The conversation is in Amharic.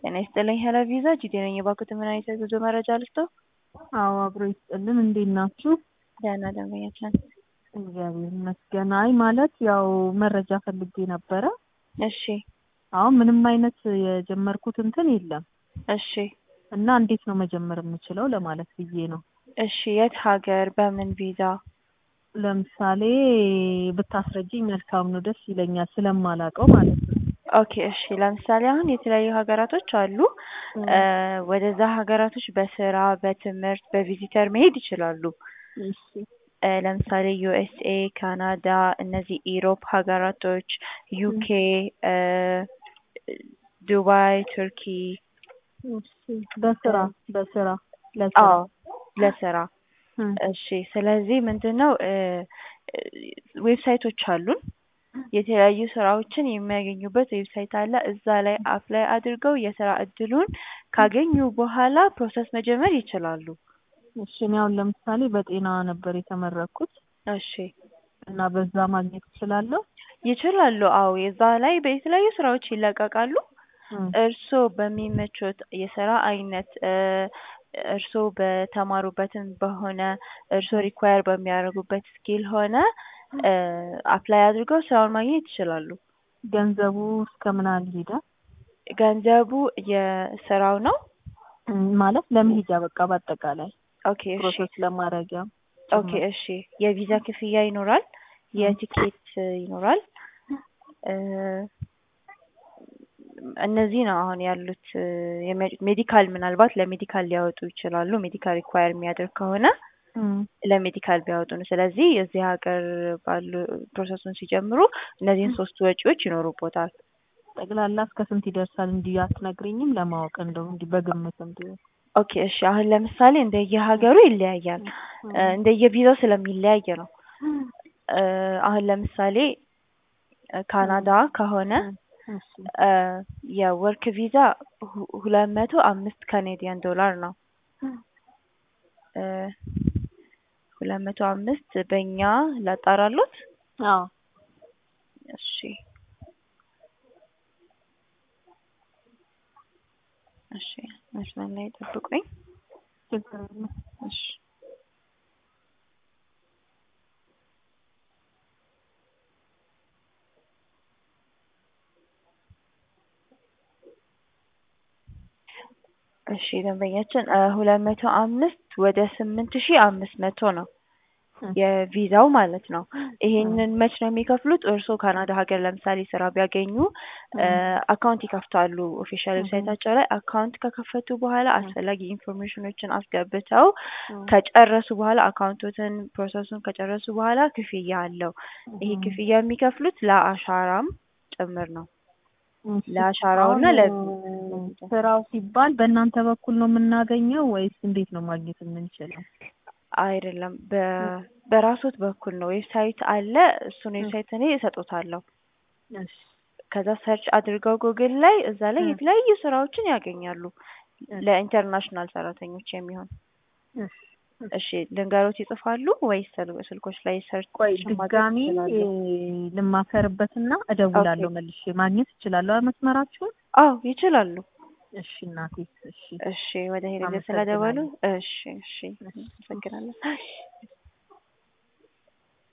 ጤና ይስጥልኝ ሄሎ ቪዛ ጂዲ ነኝ። የባንኩት ምን አይነት የጉዞ መረጃ ልስጠው? አዎ አብሮ ይስጥልን። እንዴት ናችሁ? ደህና ደንበኛችን። እግዚአብሔር ይመስገን። አይ ማለት ያው መረጃ ፈልጌ ነበረ። እሺ አሁን ምንም አይነት የጀመርኩት እንትን የለም እሺ እና እንዴት ነው መጀመር የምችለው ለማለት ብዬ ነው። እሺ የት ሀገር በምን ቪዛ? ለምሳሌ ብታስረጅኝ መልካም ነው፣ ደስ ይለኛል ስለማላውቀው ማለት ነው። ኦኬ እሺ ለምሳሌ አሁን የተለያዩ ሀገራቶች አሉ። ወደዛ ሀገራቶች በስራ በትምህርት በቪዚተር መሄድ ይችላሉ። እሺ እ ለምሳሌ ዩኤስኤ፣ ካናዳ፣ እነዚህ ኢሮፕ ሀገራቶች፣ ዩኬ፣ ዱባይ፣ ቱርኪ። እሺ በስራ በስራ ለስራ አዎ ለስራ እም፣ እሺ ስለዚህ ምንድን ነው እ ዌብሳይቶች አሉን የተለያዩ ስራዎችን የሚያገኙበት ዌብሳይት አለ። እዛ ላይ አፕላይ አድርገው የስራ እድሉን ካገኙ በኋላ ፕሮሰስ መጀመር ይችላሉ። እሺ እኔ አሁን ለምሳሌ በጤና ነበር የተመረኩት እሺ እና በዛ ማግኘት እችላለሁ? ይችላሉ። አዎ የዛ ላይ በተለያዩ ስራዎች ይለቀቃሉ። እም፣ እርስዎ በሚመቾት የስራ አይነት እ እርስዎ በተማሩበትም በሆነ እርስዎ ሪኳየር በሚያደርጉበት ስኪል ሆነ እ አፕላይ አድርገው ስራውን ማግኘት ይችላሉ። ገንዘቡ እስከ ምን ያህል ይሄዳል? ገንዘቡ የስራው ነው። እም፣ ማለት ለመሄጃ በቃ በአጠቃላይ ኦኬ እሺ ፕሮሰስ ለማድረጊያ ኦኬ እሺ የቪዛ ክፍያ ይኖራል። የቲኬት ይኖራል። እ እነዚህ ነው አሁን ያሉት። የሜ- ሜዲካል ምናልባት ለሜዲካል ሊያወጡ ይችላሉ። ሜዲካል ሪኳየር የሚያደርግ ከሆነ እም፣ ለሜዲካል ቢያወጡ ነው። ስለዚህ እዚህ ሀገር ባሉ ፕሮሰሱን ሲጀምሩ እነዚህን ሶስት ወጪዎች ይኖሩቦታል። ጠቅላላ እስከ ስንት ይደርሳል? እንዲህ አትነግሪኝም? ለማወቅ እንደው እንዲህ በግምት ቢሆን ኦኬ እሺ አሁን ለምሳሌ እንደየሀገሩ ይለያያል። እ እንደየቪዛው ስለሚለያይ ነው። እ አሁን ለምሳሌ እ ካናዳ ከሆነ እሺ እ የወርክ ቪዛ ሁ- ሁለት መቶ አምስት ካኔዲያን ዶላር ነው። እ ሁለት መቶ አምስት በእኛ ላጣራሎት። አዎ እሺ እሺ መስመር ላይ ጠብቁኝ። ችግር የለም። እሺ እሺ ደንበኛችን እ ሁለት መቶ አምስት ወደ ስምንት ሺህ አምስት መቶ ነው የቪዛው ማለት ነው። ይሄንን መች ነው የሚከፍሉት? እርስዎ ካናዳ ሀገር ለምሳሌ ስራ ቢያገኙ እ አካውንት ይከፍታሉ። ኦፊሻል ዌብሳይታቸው ላይ አካውንት ከከፈቱ በኋላ አስፈላጊ ኢንፎርሜሽኖችን አስገብተው ከጨረሱ በኋላ አካውንቶትን ፕሮሰሱን ከጨረሱ በኋላ ክፍያ አለው። ይሄ ክፍያ የሚከፍሉት ለአሻራም ጭምር ነው። ለአሻራውና ለ አሁን ስራው ሲባል በእናንተ በኩል ነው የምናገኘው ወይስ እንዴት ነው ማግኘት የምንችለው? አይደለም በ በራሶት በኩል ነው። ዌብሳይት አለ። እሱን ዌብሳይት እኔ እሰጦታለሁ። እሺ ከዛ ሰርች አድርገው ጉግል ላይ እዛ ላይ የተለያዩ ስራዎችን ያገኛሉ ለኢንተርናሽናል ሰራተኞች የሚሆን። እሺ እሺ ልንገሮት ይጽፋሉ ወይስ ስል- ስልኮች ላይ ሰርች ቆይ ማድረግ ድጋሚ ይችላሉ? እ ልማከርበትና እደውላለሁ መልሼ ማግኘት እችላለሁ መስመራችሁን? አዎ ይችላሉ። እሺ እናቴ እሺ እሺ ወደ ሄደ አመሰግናለሁ። ስለደወሉ እሺ እሺ አመሰግናለሁ።